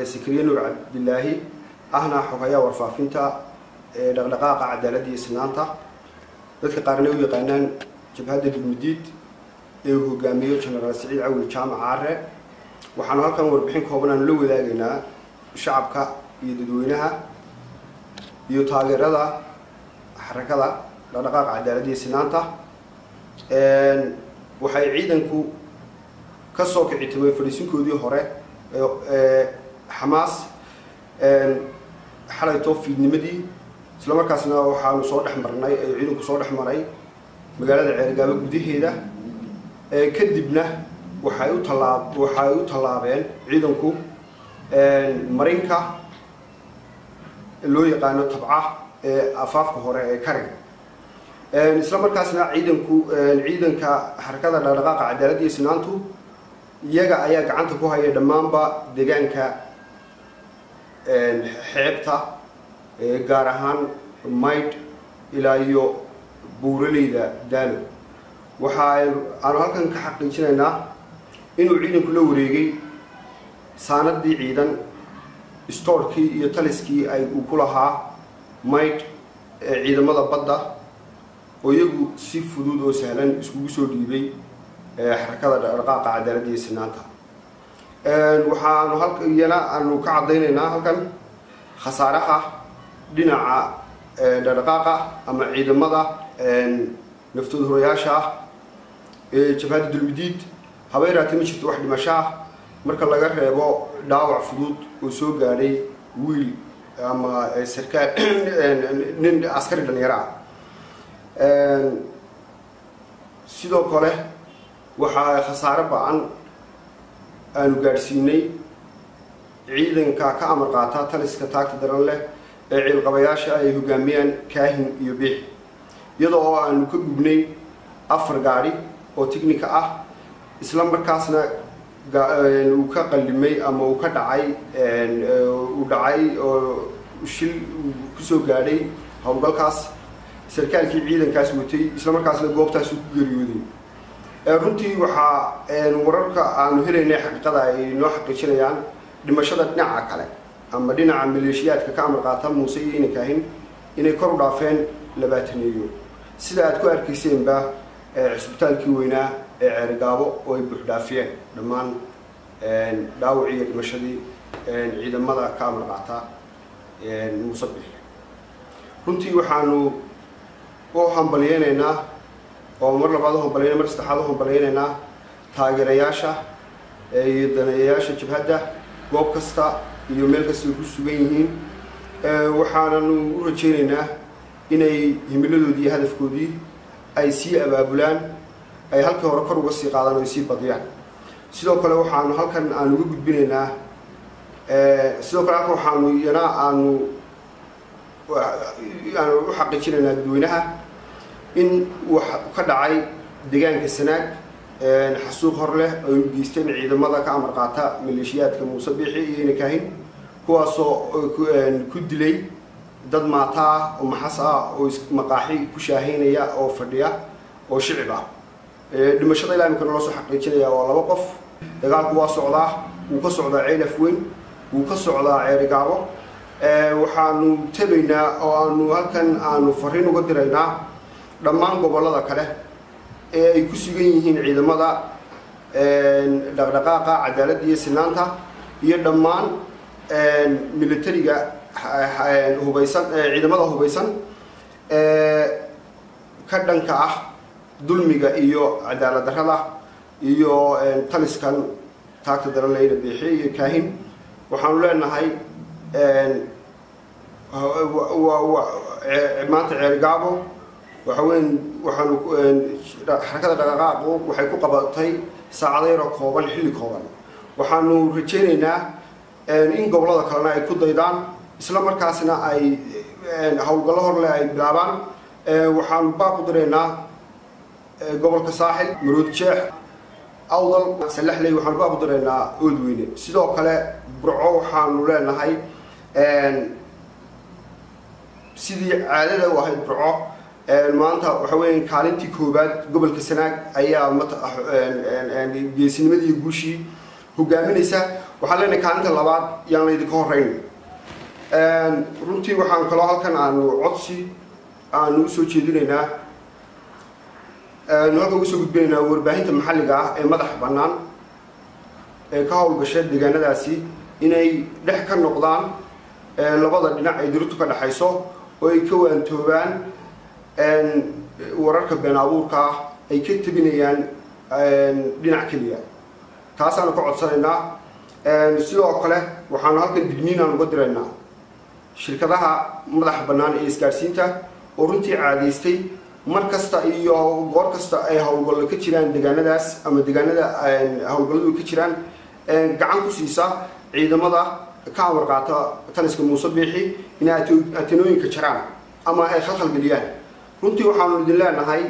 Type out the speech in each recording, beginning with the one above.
sakriye nuur cabdilaahi ahna xogayaa warfaafinta ee dhaqdhaqaaqa cadaaladda iyo sinaanta dadka qaarna u yaqaanaan jabhadda dulmudiid ee uu hogaamiyo genaraal saciid cawil jaamac caare waxaanu halkan warbixin kooban aanu la wadaagaynaa shacabka iyo dadweynaha iyo taageerada xarakada dhaqdhaqaaqa cadaaladda iyo sinaanta waxay ciidanku ka soo kici timay fadhiisinkoodii hore ee xamaas xalayto fiidnimadii isla markaasna waxaanu soo dhex marnay ee ciidanku soo dhex maray magaalada ceergaabo gudaheeda kadibna waxay u tallaab waxay u tallaabeen ciidanku marinka loo yaqaano tabca ee afaafka hore ee kariga isla markaasna ciidanku ciidanka xarakada dhaqdhaqaaqa cadaaladda iyo sinaantu iyaga ayaa gacanta ku haya dhammaanba deegaanka xeebta gaar ahaan maydh ilaa iyo buuraleyda daalo waxa aanu halkan ka xaqiijinaynaa inuu ciidanku la wareegay saanadii ciidan stoorkii iyo taliskii ay uu ku lahaa maydh ee ciidamada badda oo iyagu si fudud oo sahlan iskugu soo dhiibay xarakada dhaqdhaqaaqa cadaaladda iyo sinaanta waxaanu halka iyana aanu ka caddaynaynaa halkan khasaaraha dhinaca dhaqdhaqaaqa ama ciidamada naftood horayaasha ah ee jabhadda dulmidiid habeeraati ma jirto wax dhimasho ah marka laga reebo dhaawac fudud oo soo gaadhay wiil ama sarkaal nin askari dhalinyaro ah sidoo kale waxaa khasaare ba-an aanu gaadhsiinay ciidanka ka amar qaata taliska taagta daran leh ee ciilqabayaasha ay hogaamiyaan kaahin iyo biix iyadoo oo aanu ka gubnay afar gaadhi oo ticnica ah isla markaasna uu ka qallimay ama uu ka dhacay uu dhacay oo shil kusoo gaadhay howlgalkaas sarkaalkii ciidankaas watay isla markaasna goobtaas ku geeriyooday runtii waxaa wararka aanu helaynay xaqiiqada ay noo xaqiijinayaan dhimashada dhinaca kale ama dhinaca maleeshiyaadka ka amar qaata muuse iyo inankaahin inay kor u dhaafeen labaataneeyo sida aad ku arkayseenba cisbitaalkii weynaa ee ceerigaabo oo ay buuxdhaafiyeen dhammaan dhaawacii iyo dhimashadii ciidamada ka amar qaata muuse bix runtii waxaanu u hambalyeynaynaa oo mar labaad u hambalyayna mar saddexaad u hambalyaynaynaa taageerayaasha iyo daneeyayaasha jabhadda goob kasta iyo meel kasta ay ku sugan yihiin waxaananu u rajaynaynaa inay himiladoodii iyo hadafkoodii ay sii abaabulaan ay halkii hore kor uga sii qaadaan o ay sii badiyaan sidoo kale waxaanu halkan aanu uga gudbinaynaa sidoo kale halkan waxaanu iyana aanu aanu u xaqiijinaynaa dadweynaha in wax ka dhacay deegaanka sanaag xasuuq hor leh ay u geysteen ciidamada ka amar qaata maleeshiyaadka muuse biixi iyo inakaahin kuwaasoo ku dilay dad maata ah oo maxas ah oo maqaaxi ku shaahaynaya oo fadhiya oo shicib ah dhimashada ilaa imika naloo soo xaqiijinaya waa laba qof dagaalku waa socdaa wuu ka socdaa ceylaf weyn wuu ka socdaa ceerigaabo waxaanu tabaynaa oo aanu halkan aanu fariin uga diraynaa dhammaan gobollada kale ee ay ku sugan yihiin ciidamada dhaqdhaqaaqa cadaaladda iyo sinaanta iyo dhammaan militariga hubaysan ciidamada hubaysan ka dhanka ah dulmiga iyo cadaalad darrada iyo taliskan taagta daran leyna biixiye iyo kaahin waxaanu leenahay maanta ceergaabo waxa weyn waxaanu xarakada dhaqaqaaqu waxay ku qabatay saacadayro kooban xilli kooban waxaanu rajaynaynaa in gobollada kalena ay ku daydaan isla markaasna ay howlgallo horleh ay bilaabaan waxaanu baaq u diraynaa gobolka saaxil maroodi jeex awdal salaxley waxaanu baaq u diraynaa oodweyne sidoo kale burco waxaanu leenahay sidii caadada u ahayd burco maanta waxa weya kaalintii koowaad gobolka sanaag ayaa geesinimadii guushii hogaaminaysa waxaan leenahay kaalinta labaad yaan laydinka horeyn runtii waxaan kaloo halkan aanu codsi aanu usoo jeedinaynaa aanu halkan usoo gudbinaynaa warbaahinta maxalliga ah ee madaxa bannaan ee ka howlgasha deegaanadaasi inay dhex ka noqdaan labada dhinac ay dirirtu ka dhexayso oo ay ka waantoobaan wararka been abuurka ah ay ka tebinayaan dhinac keliya taasaanu ka codsanaynaa sidoo kale waxaanu halkan digniinaan uga diraynaa shirkadaha madaxa bannaan ee isgaadhsiinta oo runtii caadaystay mar kasta iyo goor kasta ay howlgallo ka jiraan deegaanadaas ama deegaanada howlgalladu ka jiraan gacan ku siisa ciidamada ka amar qaata taliska muuse biixi inay atenooyinka jaraan ama ay khalkhal geliyaan runtii waxaanu idin leenahay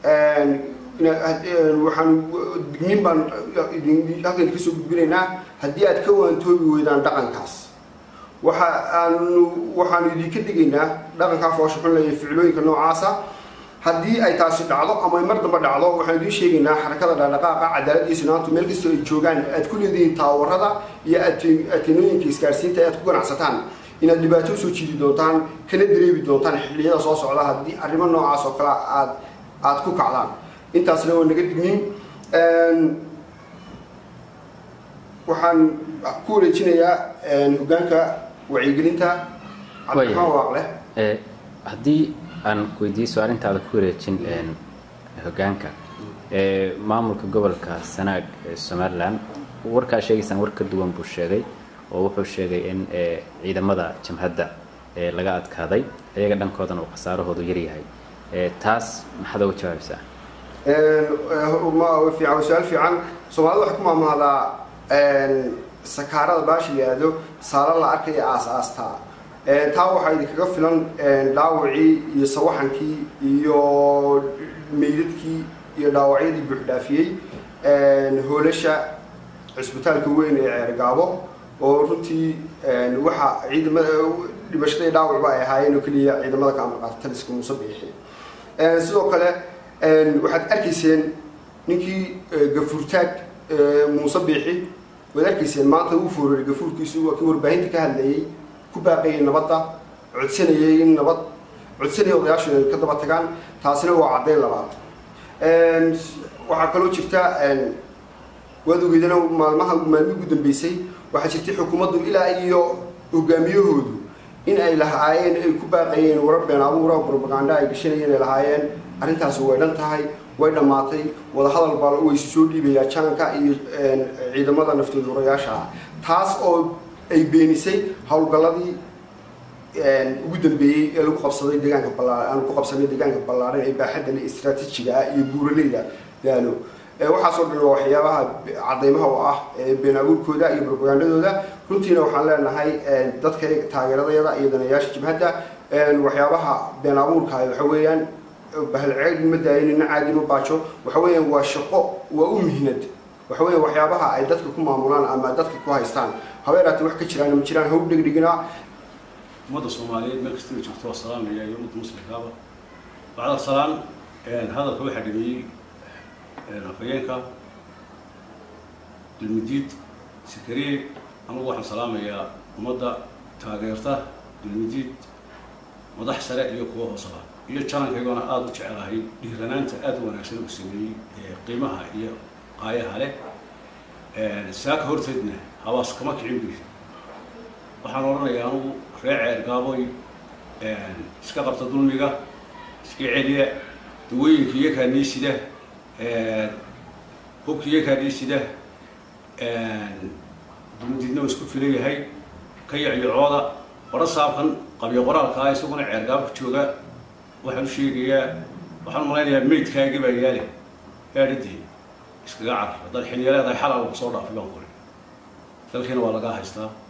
waxaanu digniin baan halkan idinka soo gudbinaynaa haddii aad ka waantoobi weydaan dhaqankaas waxa aanu waxaanu idinka digaynaa dhaqankaa foosha xun leeya ficilooyinka noocaasa haddii ay taasi dhacdo ama ay mar dambe dhacdo waxaan idiin sheegaynaa xarakada dhaqdhaqaaqa cadaalad iyo sinaantu meel kastoo ay joogaan aad ku leedihiin taawarada iyo atenooyinka isgaarsiinta aad ku ganacsataan inaad dhibaato usoo jiidi doontaan kana dareebi doontaan xilliyada soo socda haddii arrimo noocaas oo kale aad aada ku kacdaan intaasna waa naga digniin waxaan ku wareejinayaa hoggaanka wacyigelinta cabdiraxmaan waaqle haddii aan weydiiso arrintaada ku wareejin hoggaanka maamulka gobolka sanaag ee somalilan warkaa sheegaysaan war ka duwan buu sheegay oo wuxuu sheegay in ciidamada jamhadda laga adkaaday iyaga dhankoodana uu khasaarahoodu yaryahay taas maxaad oga jawaabaysaa fiican su-aal fiican soomaalida waxay ku maamahdaa sakaarada baashi la yihahdo saala la arkaya aas-aastaa taa waxaa idinkaga filan dhaawacii iyo sawaxankii iyo meydadkii iyo dhaawacyadii buuxdhaafiyey hoolasha cisbitaalka weyn ee ceergaabo oo runtii waxa ciidamada dhimashada iyo dhaawacba ay ahaayeen oo keliya ciidamada ka amar qaata taliska muuse biixi sidoo kale waxaad arkayseen ninkii gafuurtaag muuse biixi waad arkayseen maanta uu foorari gafuurkiisu waa kii warbaahinta ka hadlayay ku baaqayay nabadda codsanayay in nabad codsanaya odayaashu inay ka daba tagaan taasina waa caddayn labaad waxaa kaloo jirta waad ogeydana maalmaha maalmihii ugu dambeysay waxaa jirtay xukuumaddu ilaa iyo hogaamiyahoodu in ay lahaayeen ay ku baaqayeen warar been abuura propaganda ay gashanayeen ay lahaayeen arrintaasi way dhan tahay way dhammaatay wadahadal baa waysu soo dhiibayaa jaanka iyo ciidamada naftoodurayaasha ah taas oo ay beenisay howlgalladii ugu dambeeyey ee lagu qabsaday deegaanka ballaa aan ku qabsanay deegaanka ballaaran ee baaxadda le istraatiijiga ah iyo buuraleyda daalo waxaasoo dhan waa waxyaabaha cadaymaha oo ah been abuurkooda iyo propagandadooda runtiina waxaan leenahay dadka taageeradayada iyo danayaasha jibhadda waxyaabaha been abuurka waxa weeyaan bahalceed ma daayo nina caadi ma baajo waxa weeyaan waa shaqo waa u mihnad waxa weeyaan waxyaabaha ay dadka ku maamulaan ama dadka ku haystaan habeeraati wax ka jiraan ma jiraan haw dhegdhegina ummadda soomaaliyeed meel kastaba joogto waa salaamaya iyo ummadda muslimkaaba bacda salaan hadalka waxaa dhameeyey afhayeenka dulmidiid sikariye anagu waxaan salaamayaa ummadda taageerta dulmidiid madax sare iyo kuwa hoosaba iyo janankaygoona aada u jecelahay dhiiranaanta aada u wanaagsan uu sameeyey qiimaha iyo qaayaha leh saaka horteedna habaas kama kicin bi waxaan odhanayaa anugu ree ceer gaaboy iska qabta dulmiga iska celiya dawooyinka iyakaa niisida hubka iyakaa niisida dulmidiidna waa isku filan yahay ka yacyocooda qora saabkan qabyo qoraalka ah isaguna ceer gaabka jooga waxaan u sheegayaa waxaan malaynayaa maydkaaga baa yaale gaadhidii iskaga car haddaad xilya leedahay xalal lagu soo dhaafay baan kuli dalkiina waa lagaa haystaa